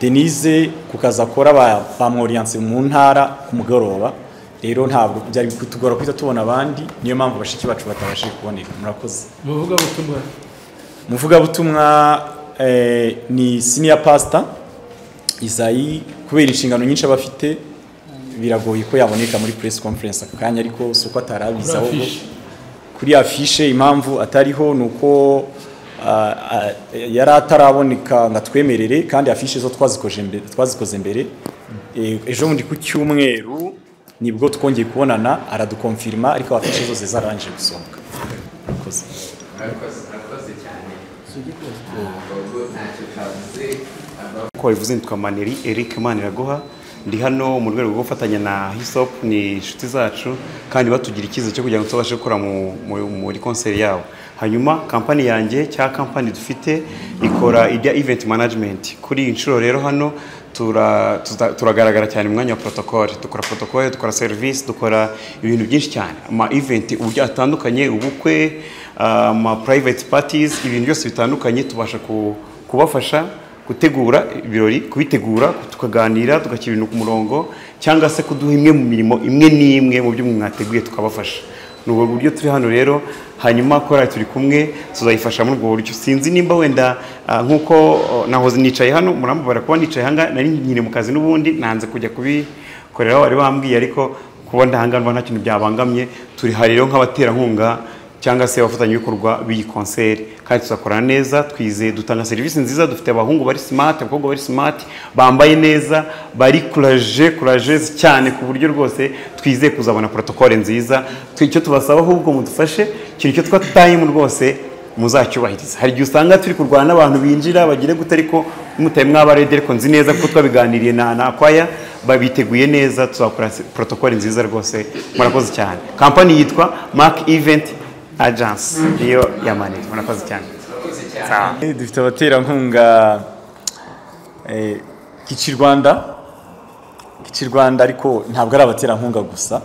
Speaker 8: denise ku kazi akora ba- bamworiyanse mu ntara ku mugoroba rero ntabwo byari kutugora kuhita tubona abandi niyo mpamvu bashiki bacu batabashije kuboneka murakoze umuvugabutumwa eh, ni senior pastor izayi kubera inshingano nyinshi aba afite biragoye ko yaboneka muri press conference ako kanya ariko si uko atarabizi ahubwo kuri afishe impamvu atariho ni uko ah, ah, yari ataraboneka ngo atwemerere kandi afishe zo twazikoze mbere- twazikoze mbere Eh, ejo bundi ku cyumweru nibwo twongeye kubonana aradukomfirima ariko afishe zose zarangije gusohoka Murakoze.
Speaker 4: uko wabivuze nitwa maneri eric maniraguha ndi hano mu rwego rwo gufatanya na hisopu ni inshuti zacu kandi batugira icyizere cyo kugira ngo tubashe gukora mu- mu- muri konseri yabo hanyuma kampani yanjye cya kampani dufite ikora ijya event management kuri iyi nshuro rero hano tura- tuza- turagaragara cyane mu mwanya wa protocole dukora protocole dukora serivisi dukora ibintu byinshi cyane ama event uburyo atandukanye ubukwe ama private parties ibintu byose bitandukanye tubasha ku- kubafasha gutegura ibirori kubitegura tukaganira tugashyira ibintu ku murongo cyangwa se kuduha imwe mu mirimo imwe n'imwe mu byo mwateguye tukabafasha ni ubwo buryo turi hano rero hanyuma korali turi kumwe tuzayifasha muri ubwo buryo sinzi nimba wenda ah, nk'uko oh, nahoze nicaye hano murambabara kuba nicaye ahangaha nari nyiri mu kazi n'ubundi nanze kujya kubikorera aho bari bambwiye ariko kuba ndahangana nta kintu byabangamye turi hari rero nk'abaterankunga cyangwa se abafatanyabikorwa b'iyi konseri kandi tuzakorana neza twizeye dutanga serivisi nziza dufite abahungu bari simati abakobwa bari simati bambaye neza bari kuraje kurajeze cyane ku buryo rwose twizeye kuzabona protokole nziza Twe icyo tubasaba ahubwo mudufashe ikintu cyo twatayemu rwose muzacyubahiriza hari igihe usanga turi kurwana n'abantu binjira bagira gute ariko mutaye mwaba redi ariko nzi neza kuko twabiganiriye na na akwaya babiteguye neza tuzakora protokole nziza rwose murakoze cyane kampani yitwa mark event ajansi niyo yamanira murakoze cyane
Speaker 8: Eh, dufite abaterankunga eh, kici rwanda kici rwanda ariko ntabwo ari abaterankunga gusa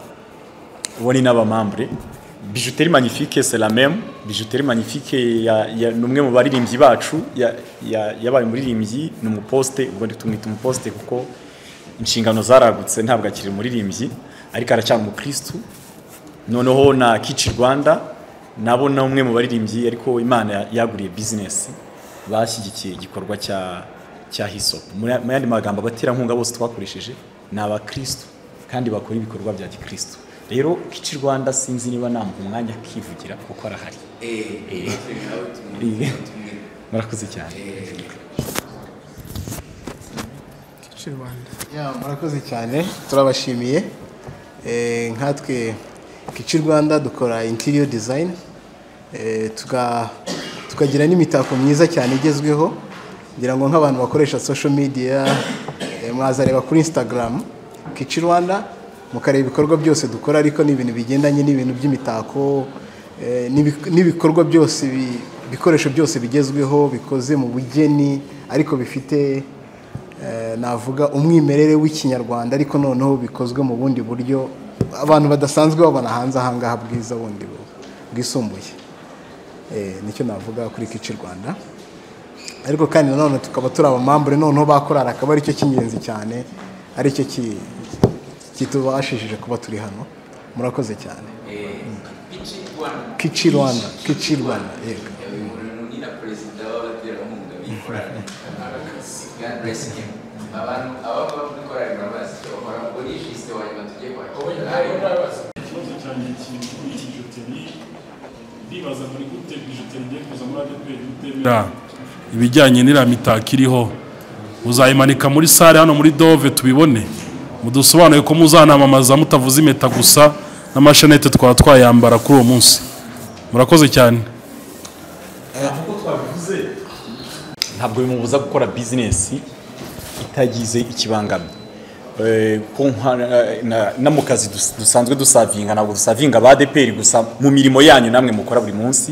Speaker 8: uwo ni n'abamambure bijuteri magnifique c'est la même bijuteri magnifique ya- ya- ni umwe mu baririmbyi bacu ya- ya- yabaye umuririmbyi ni umuposte ubwo tumwita umuposte kuko inshingano zaragutse ntabwo akiri umuririmbyi ariko aracyari umukirisitu noneho na kici rwanda nabo ni umwe mu baririmbyi ariko imana yaguriye bizinesi bashyigikiye igikorwa cya cya hisopu mu yandi magambo abaterankunga bose twakoresheje ni abakirisitu kandi bakora ibikorwa bya gikirisitu rero kici rwanda sinzi niba namba umwanya akivugira kuko arahari Eh. Eh. murakoze cyane
Speaker 5: Ya, murakoze cyane turabashimiye Eh, nkatwe kici rwanda dukora interior design Eh, tuga- tukagira n'imitako myiza cyane igezweho ngira ngo nk'abantu bakoresha social media eh, mwazareba kuri instagram kici rwanda mukareba ibikorwa byose dukora ariko ni ibintu bigendanye n'ibintu by'imitako eh, n'ibi- n'ibikorwa byose bi- ibikoresho byose bigezweho bikoze mu bugeni ariko bifite Eh, navuga umwimerere w'ikinyarwanda ariko noneho bikozwe mu bundi buryo abantu badasanzwe babona hanze ahangaha bwiza bundi bu- bwisumbuye Eh, nicyo navuga kuri kici rwanda ariko kandi nanone tukaba turi abamambure noneho bakorara akaba aricyo cy'ingenzi cyane aricyo ki- kitubashishije kuba turi hano murakoze cyane Mm. kici rwanda kici rwanda yego
Speaker 9: Ra, ibijyanye n'iriya mitako iriho muzayimanika muri sare hano muri dove tubibone mudusobanure ko muzanamamaza mutavuze impeta gusa n'amashanete twaba twayambara kuri uwo munsi murakoze cyane
Speaker 8: ntabwo bimubuza gukora bizinesi itagize ikibangamye Eh, ko nka- na- no mu kazi dus- dusanzwe dusavinga ntabwo dusavinga ba adeperi gusa mu mirimo yanyu namwe mukora buri munsi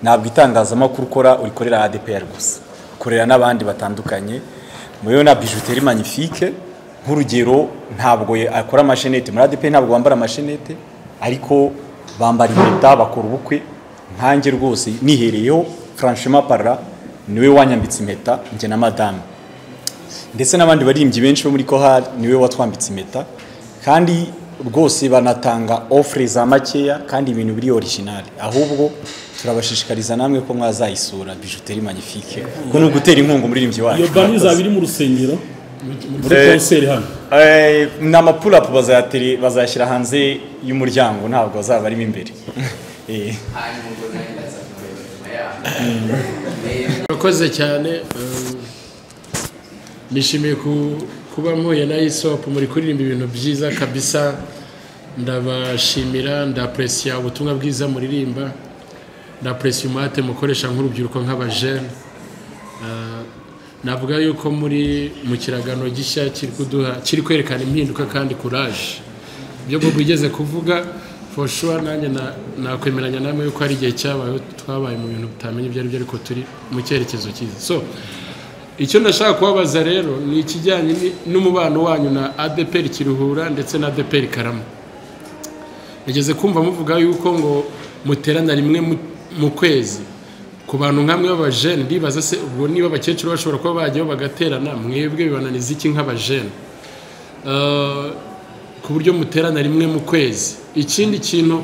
Speaker 8: ntabwo itangazamakuru ukora urikorera adeperi gusa ukorera n'abandi batandukanye muyo na bijuteri magnifique nk'urugero ntabwo ye- akora amashenete muri adeperi ntabwo bambara amashenete ariko bambara impeta bakora ubukwe nkanjye rwose nihereyeho franchement parla niwe wanyambitse impeta njye na madamu ndetse n'abandi baririmbyi benshi bo muri kohari niwe watwambitse impeta kandi rwose banatanga ofure za makeya kandi ibintu biri orijinali ahubwo turabashishikariza namwe ko mwazayisura bijuteri magnifique ko ni ugutera inkunga umuririmbyi wacu
Speaker 9: iyo bani izaba iri mu rusengero muri
Speaker 8: Eh,
Speaker 9: konseri hano
Speaker 8: Eh, ni amapurapu bazayatere- bazayashyira hanze y'umuryango ntabwo bazaba barimo imbere Eh.
Speaker 10: murakoze cyane eh, nishimiye ku- kuba mpuye na isop muri kuririmba ibintu byiza kabisa ndabashimira ndapresiya ubutumwa bwiza muririmba ndapresiya umuhate mukoresha nk'urubyiruko nk'abajene Eh, navuga yuko muri mu kiragano gishya kiri kuduha kiri kwerekana impinduka kandi kuraje ibyo bobo igeze kuvuga foshuwa nanjye na- nakwemeranya namwe yuko hari igihe cyabayeho twabaye mu bintu utamenya ibyo ari byo ariko turi mu cyerekezo cyiza so icyo ndashaka kubabaza rero ni ikijyanye ni- n'umubano wanyu na adeperi kiruhura ndetse na adeperi karama nageze kumva muvuga yuko ngo muterana rimwe mu- mu kwezi ku bantu nk'amwe b'abajene ndibaza se ubwo niba abakecuru bashobora kuba bajyaho bagaterana mwebwe bibananiza iki nk'abajene Eh, ku buryo muterana rimwe mu kwezi ikindi kintu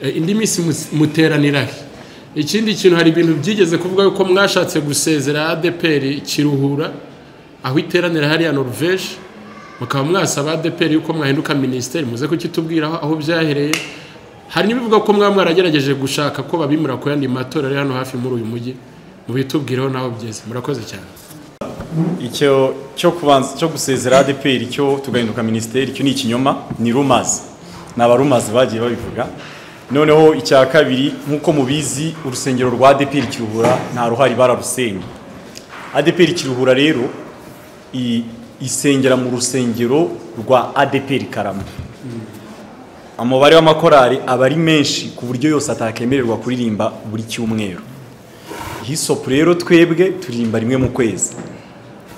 Speaker 10: Eh, indi minsi mus- muteranira he ikindi kintu hari ibintu byigeze kuvuga yuko mwashatse gusezera adeperi kiruhura aho iteranira hariya noruveje mukaba mwasaba adeperi yuko mwahinduka minisiteri muze kukitubwiraho aho byahereye hari n'ibivuga ko mwaba mwaragerageje gushaka ko babimura ku yandi matora ari hano hafi muri uyu mujyi mubitubwireho n'aho byeze murakoze cyane
Speaker 8: icyo cyo kubanza cyo gusezera ADPR cyo tugahinduka minisiteri icyo ni ikinyoma ni rumors ni abarumazi bagiye babivuga noneho icya kabiri nk'uko mubizi urusengero rwa ADPR kiruhura nta ruhari bararusenye ADPR kiruhura rero i- isengera mu rusengero rwa ADPR Karama umubare w'amakorari aba ari menshi ku buryo yose atakemererwa kuririmba buri cyumweru hisopu rero twebwe turirimba rimwe mu kwezi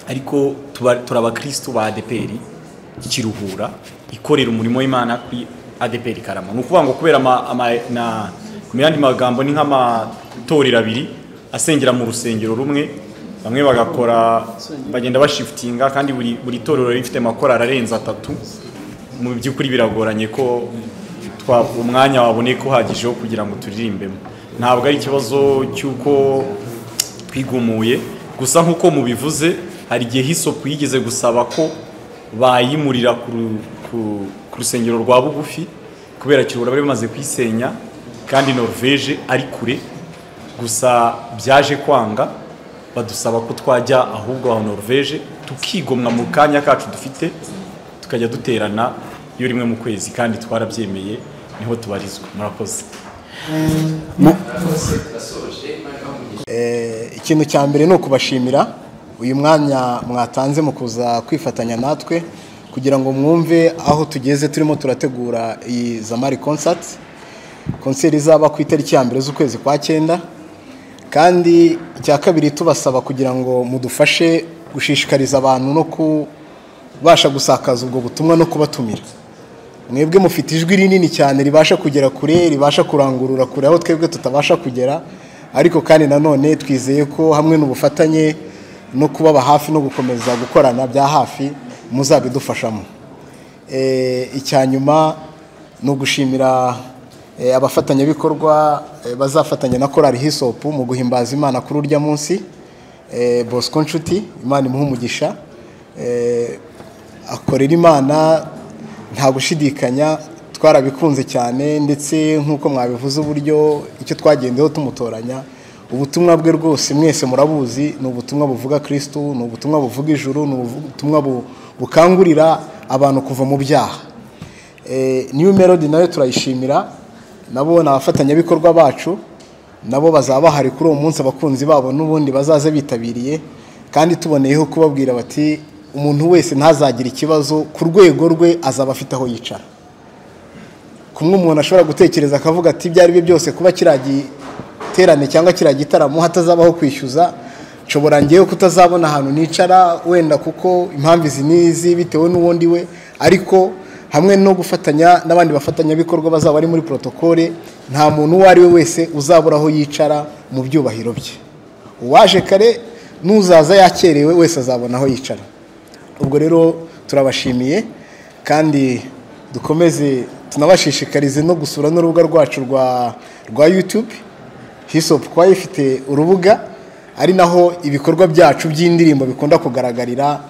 Speaker 8: ariko tuba- turi abakirisitu ba adeperi kiruhura ikorera umurimo w'imana kuri adeperi karama ni ukuvuga ngo kubera ama, ama, na, mu yandi magambo ni nk'amatorero abiri asengera mu rusengero rumwe bamwe bagakora bagenda bashifutinga kandi buri, buri torero riba rifite amakorari arenze atatu mu by'ukuri biragoranye ko twa umwanya waboneka uhagije wo kugira ngo turirimbemo ntabwo ari ikibazo cy'uko twigumuye gusa nk'uko mubivuze hari igihe hisopu yigeze gusaba ko bayimurira ku ru- ku- ku rusengero rwa bugufi kubera kirura bari bamaze kuyisenya kandi norvege ari kure gusa byaje kwanga badusaba ko twajya ahubwo aho norvege tukigomwa mu kanya kacu dufite tukajya duterana iyo rimwe mu kwezi kandi twarabyemeye niho tubarizwa murakoze
Speaker 5: Eh, ikintu cya mbere ni ukubashimira uyu mwanya mwatanze mu kuza kwifatanya natwe kugira ngo mwumve aho tugeze turimo turategura iyi zamari concert konseri izaba ku itariki ya mbere z'ukwezi kwa cyenda kandi icya kabiri tubasaba kugira ngo mudufashe gushishikariza abantu no kubasha gusakaza ubwo butumwa no kubatumira mwebwe mufite ijwi rinini cyane ribasha kugera kure ribasha kurangurura kure aho twebwe tutabasha kugera ariko kandi nanone twizeye ko hamwe n'ubufatanye no kubaba hafi no gukomeza gukorana bya hafi muzabidufashamo Eh, icya nyuma ni ugushimira eh, abafatanyabikorwa eh, bazafatanya na korali hisopu mu guhimbaza imana kuri urya munsi Eh, bosco nshuti imana imuha umugisha Eh, akorera imana nta gushidikanya twarabikunze cyane ndetse nk'uko mwabivuze uburyo icyo twagendeho tumutoranya ubutumwa bwe rwose mwese murabuzi ni ubutumwa buvuga kirisitu ni ubutumwa buvuga ijuru ni ubutumwa bu- bukangurira abantu kuva mu byaha Eh, new melody nayo turayishimira nabo ni abafatanyabikorwa bacu nabo bazaba bahari kuri uwo munsi abakunzi babo n'ubundi bazaze bitabiriye kandi tuboneyeho kubabwira bati umuntu wese ntazagire ikibazo ku rwego rwe azaba afite aho yicara kumwe umuntu ashobora gutekereza akavuga ati ibyo ari byo byose kuba kiriya giterane cyangwa kiriya gitaramo hatazabaho kwishyuza nshobora ngewe kutazabona ahantu nicara wenda kuko impamvu izi n'izi bitewe n'uwo ndi we ariko hamwe no gufatanya n'abandi bafatanyabikorwa bazaba bari muri protokole nta muntu uwo ari we wese uzabura aho yicara mu byubahiro bye uwaje kare n'uzaza yakerewe wese azabona aho yicara ubwo rero turabashimiye kandi dukomeze tunabashishikarize no gusura n'urubuga rwacu rwa rwa yutube hisopu kuba ifite urubuga ari naho ibikorwa byacu by'indirimbo bikunda kugaragarira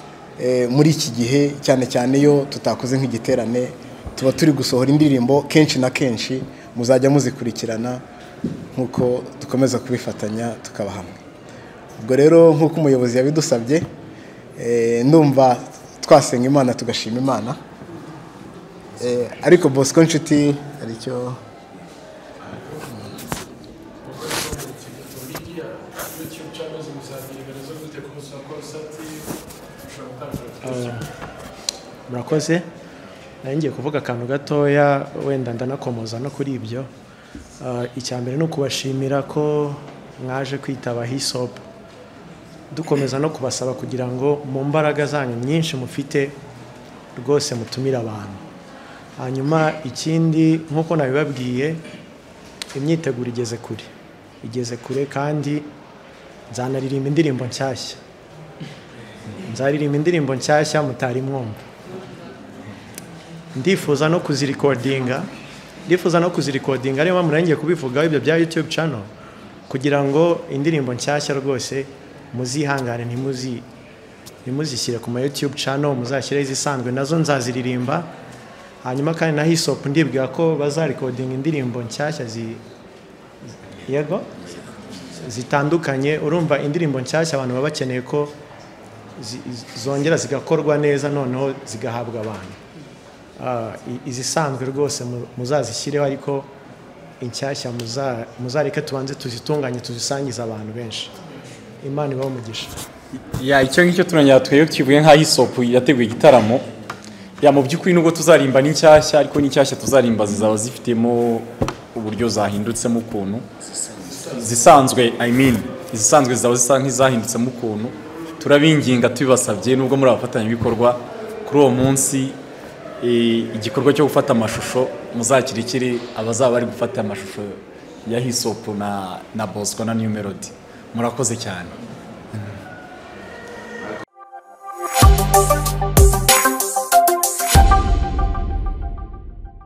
Speaker 5: eh, muri iki gihe cyane cyane iyo tutakoze nk'igiterane tuba turi gusohora indirimbo kenshi na kenshi muzajya muzikurikirana nk'uko dukomeza kubifatanya tukaba hamwe ubwo rero nk'uko umuyobozi yabidusabye eh, ndumva twasenga imana tugashima imana Eh, ariko bosco nshuti hari icyo
Speaker 10: cyangwa zimusangirira zo gute ku musoro konsati ushobora gutanga
Speaker 3: murakoze nari ngiye kuvuga akantu gatoya wenda ndanakomoza no kuri ibyo Ah, icya mbere ni ukubashimira ko mwaje kwitaba hisopu dukomeza no kubasaba kugira ngo mu mbaraga zanyu nyinshi mufite rwose mutumire abantu hanyuma ikindi nk'uko nabibabwiye imyiteguro igeze kure igeze kure kandi nzanaririmba indirimbo nshyashya nzaririmba indirimbo nshyashya mutari mwumva ndifuza no kuzirikodinga ndifuza no kuzirikodinga ariyo mpamvu naringiye kubivugaho ibyo bya youtube channel kugira ngo indirimbo nshyashya rwose muzihangane ntimuzi ntimuzishyire ku ma youtube channel muzashyireho izisanzwe nazo nzaziririmba hanyuma kandi na hisop ndibwira ko bazarikodinga indirimbo nshyashya zi yego zitandukanye urumva indirimbo nshyashya abantu baba bakeneye ko zi- zi- zongera zigakorwa neza noneho zigahabwa abantu Ah, i- izisanzwe rwose mu- muzazishyireho ariko inshyashya muza- muzareke tubanze tuzitunganye tuzisangize abantu benshi imana ibaho umugisha
Speaker 8: ya icyo ngicyo turongera twebwe kivuye nka hisopu yateguye igitaramo ya mu by'ukuri nubwo tuzarimba n'inshyashya ariko n'inshyashya tuzarimba zizaba zifitemo uburyo zahindutsemo ukuntu zisanzwe i mean izisanzwe zizaba zisa nk'izahindutse ukuntu turabinginga tubibasabye nubwo muri abafatanyabikorwa kuri uwo munsi eh, igikorwa cyo gufata amashusho muzakirikiri abazaba bari gufata amashusho ya hisopu na na bosco na new melody murakoze cyane